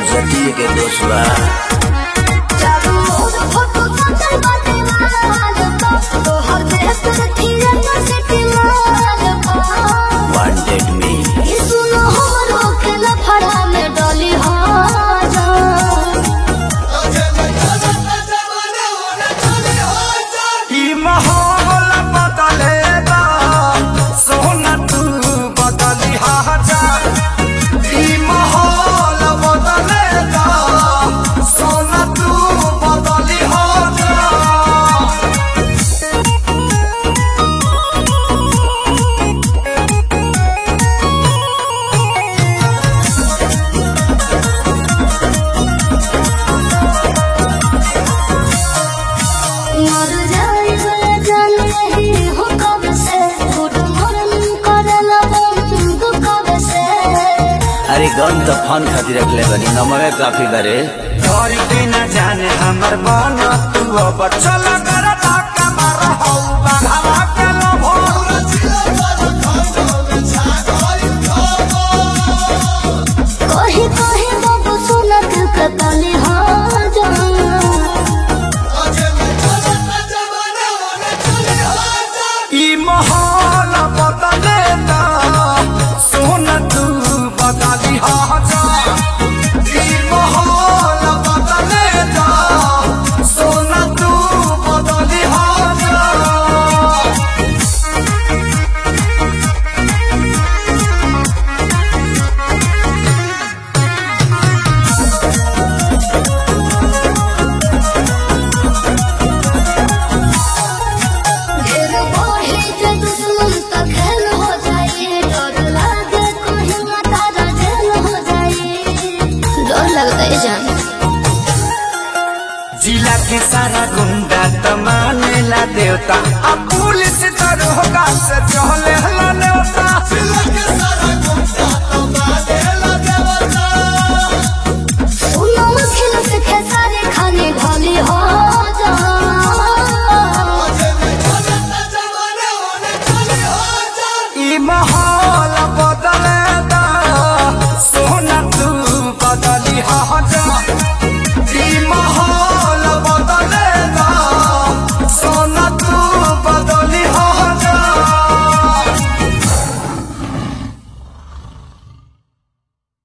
ज्योति के दोष बा चारों ओर फोटो सजल बाटे माल पा तोहर देश रखिए न सिटी माल पा वांटेड मी ई सुनो हमरो के लफड़ा में डली हो जा ई माहौल बदलेगा सोना तू बदली जा ई माहौल बदलेगा सोना तू बदली जा मर जाए जान नहीं हो कब से गुड मॉर्निंग करला बंद कब से अरे गन तो फन खातिर रखले बनी नमवे काफी बारे तोरी के न जाने हमर मन तू अब चल कर धक्का मार हौ बाघा के लभो कहीं कहीं बाबू सुनत कतली हो जा ई माहौल बदलेगा सोन तू बदली जा ई माहौल बदलेगा सोन तू बदली जा ढेर बढ़े के दुश्मन त खेल हो जाए डर लागे कहीं माता जेल हो जाए डर लगता है जान जिला के सारा गुंडा त मानेला देवता अब पुलिस दरोगा से चहले हला नेवता